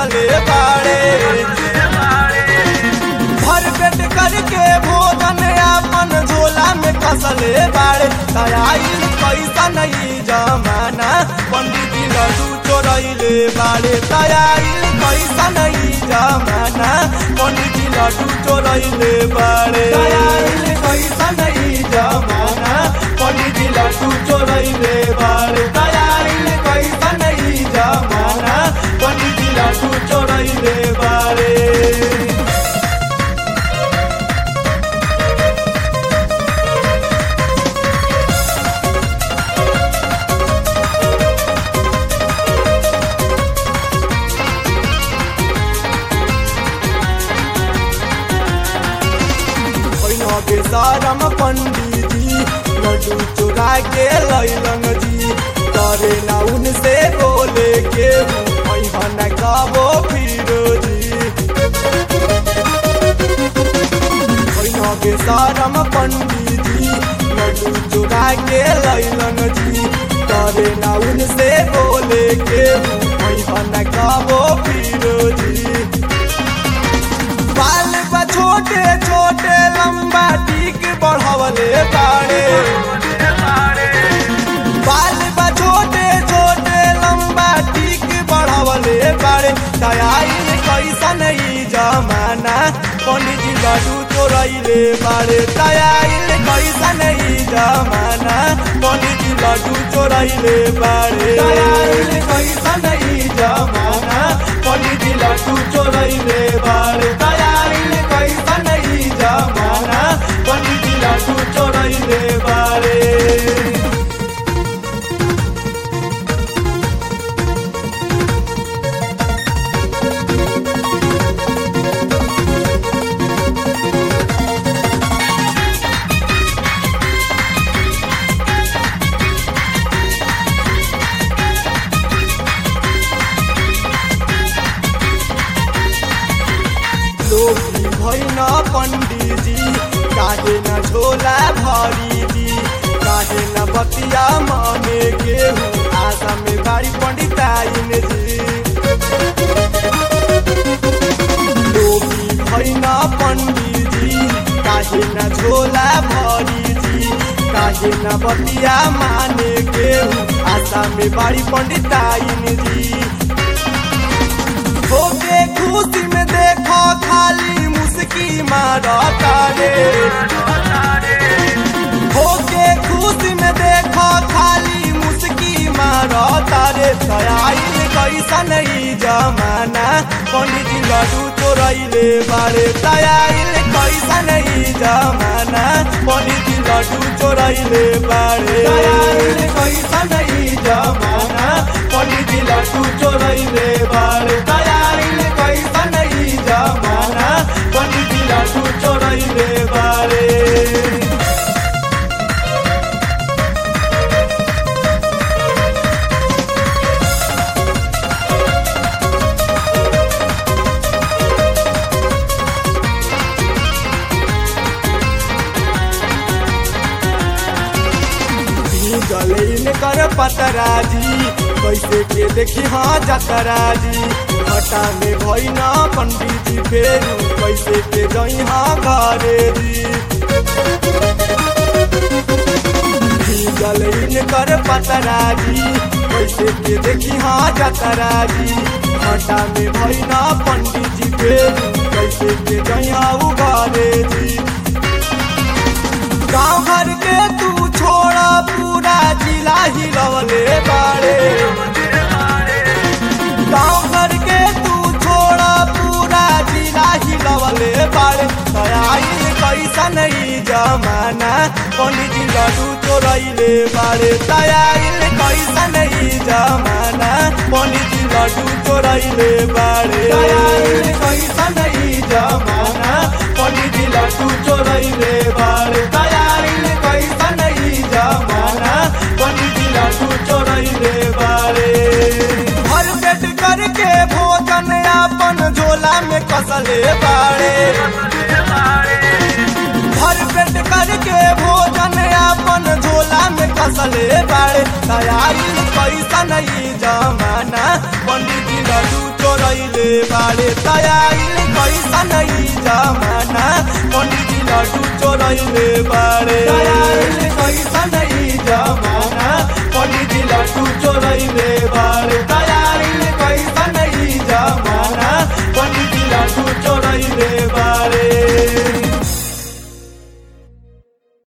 कसले बाड़े भर पेट करके भोजन अपन झोला में कसले बाड़े तयाइल पैसा नहीं जमाना पंडित जी लड्डू चोरैले बाड़े तयाइल पैसा नहीं जमाना पंडित जी लड्डू चोरैले बाड़े तयाइल पैसा नहीं जमाना पंडित जी लड्डू चोरैले बाड़े तयाइल पैसा नहीं जमाना पंडित जी लड्डू चोरैले बाड़े भैया के सारम पंडित जी लड्डू चुरा के लैलन जी करे ना उनसे बोले के भैया न कबो फिरो जी भैया के सारम पंडित जी लड्डू चुरा के लैलन जी करे ना उनसे बोले के भैया न कबो फिरो जी बाल बा छोटे छोटे लंबा टीक बढ़वले बाड़े बाल बा छोटे छोटे लंबा टीक बढ़वले बाड़े दयाइल कैसा नहीं जमाना पंडित जी लड्डू चोरैले बाड़े दयाइल कैसा नहीं जमाना पंडित जी लड्डू चोरैले बाड़े दयाइल कैसा नहीं जमाना पंडित जी लड्डू चोरैले बाड़े दयाइल कैसा नहीं जमाना पंडित जी लड्डू चोरैले बाड़े लोभी भैन पंडित जी काहे न झोला भरी जी काहे न बतिया माने केहू आशा में बारी पंडिताइन जी लोभी भैन पंडित जी काहे न झोला भरी जी काहे न बतिया माने केहू आशा में बारी पंडिताइन जी होके खुशी में देखो खाली मुस्की मारता रे होके खुशी में देखो खाली मुस्की मारता रे दयाइल कैसा नहीं जमाना पंडित जी लड्डू चोरैले बारे दयाइल कैसा नहीं जमाना पंडित जी लड्डू चोरैले बारे दयाइल कैसा नहीं जमाना पंडित जी लड्डू चोरैले बारे दयाइल कैसा नहीं जमाना पंडित जी लड्डू चोरैले बारे गलेन कर पतराजी कैसे के देखी हाँ जतराजी घटा में भैना पंडित जी फेरू कैसे के जई हाँ घरे जी गलेन कर पतराजी कैसे के देखी हाँ जतराजी घटा में भैना पंडित जी फेरू कैसे के जई हाँ घरे जी गाँव घर के तू छोड़ा पूरा जिला ही रवले बाड़े गाँव घर के तू छोड़ा पूरा जिला ही रवले बाड़े दयाइल कैसा नहीं जमाना पंडित जी लड्डू चोरैले बाड़े दयाइल कैसा नहीं जमाना पंडित जी लड्डू चोरैले बाड़े दयाइल कैसा नहीं जमाना पंडित जी लड्डू चोरैले बाड़े दयाइल कैसा नहीं जमाना पंडित जी लड्डू चोरैले बाड़े भर पेट करके भोजन अपन झोला में कसले बाड़े भर पेट करके भोजन अपन झोला में कसले बाड़े दयाइल पैसा नहीं जमाना पंडित जी लड्डू चोर चोरैले बाड़े तयाइल कैसन ई जमाना पंडित जी लड्डू चोरैले बाड़े तयाइल कैसन ई जमाना